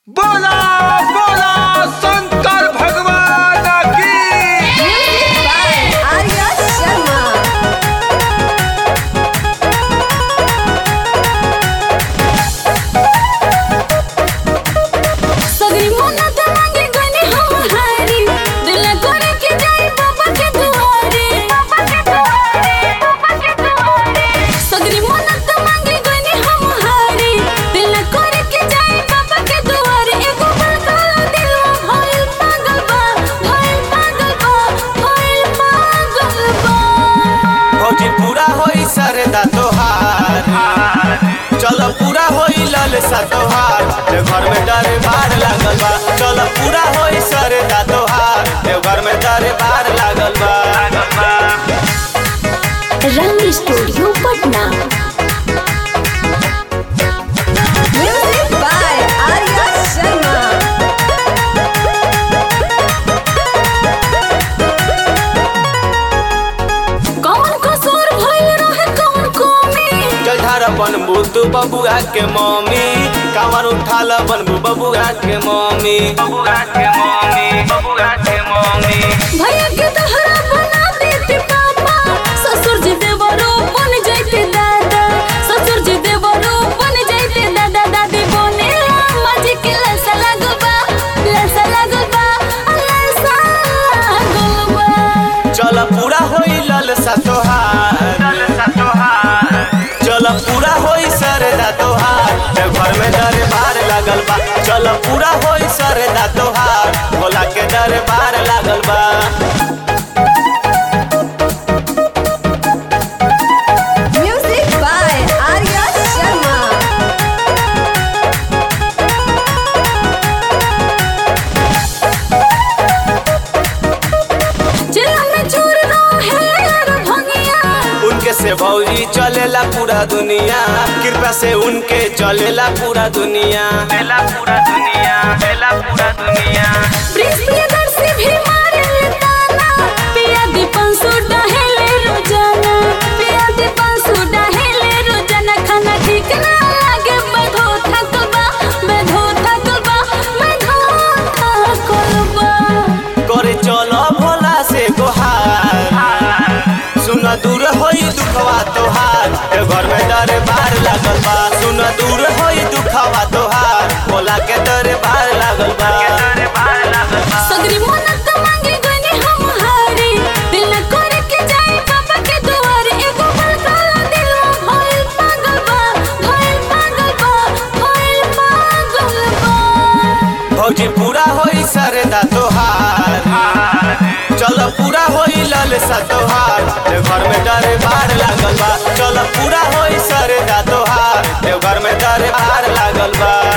बोला बोला शंकर भगवान की Music by Arya Sharma. सगरी मन्नत मांगे गनी हम हारी दिल करे के जाई बाबा के दुआरे बाबा के दुआरे बाबा के दुआरे सगरी मन्नत मांगे गनी हम हारी दिल करे के जाई बाबा के दुआरे एगो पागल दिल भइल पागल बा भइल पागल बा भइल पागल बा फौजी पूरा होई सरदा तोहार चल पूरा होई ललसा तोहार देव घर में डरे बार लागल बा चल पूरा होई सरदा तोहार देव घर में डरे बार लागल बा रंग studio Patna music by Arya Sharma कौन कसूर भइल रहे कौन कमी चल धारा बनबू तू बबुआ के मम्मी कांवर उठाल बनबू बबुआ के मम्मी बबुआ के मम्मी बबुआ के मम्मी भैया के तहरा बना देते पापा ससुर जी देवरो बन जाते दादा ससुर जी देवरो बन जाते दादा दादी बने अम्मा जी के लसा लगबा लसा लगबा लसा लगबा चल पूरा होई ललसा तोहार ललसा तोहार चल पूरा होई सरदा तोहार देव घर में दरबार लागल बा चल पूरा होई सरदा तोहार भोला के दरबार लागल बा म्यूजिक बाय आर्या शर्मा जिला में चूर रहे यार भंगिया उनके से भौजी चलेला पूरा दुनिया कृपा से उनके चलेला पूरा दुनिया चलेला पूरा दुनिया चलेला पूरा दुनिया प्रियदर्शी भी मारे ताना पिया दीपन सुडा हेले रोजाना पिया दीपन सुडा हेले रोजाना खाना ठीक ना लागे बधो थकबा बधो थकबा बधो थकबा करे चलो भोला से गोहार सुन दूर होई दुखवा तोहार ए घर में दरबार लागल बा सुन दूर होई दुखवा तोहार भोला के दरबार लागल बा सगरी मन्नत मांगे गनी हम हारी दिल न करे के जाए बाबा के दुआरे एगो पागल दिल भइल पागल बा भइल पागल बा भइल पागल बा भौजी पूरा होई सरदा तोहार चल पूरा होई ललसा तोहार देव घर में दरबार लागल बा चल पूरा होई सरदा तोहार देव घर में दरबार लागल बा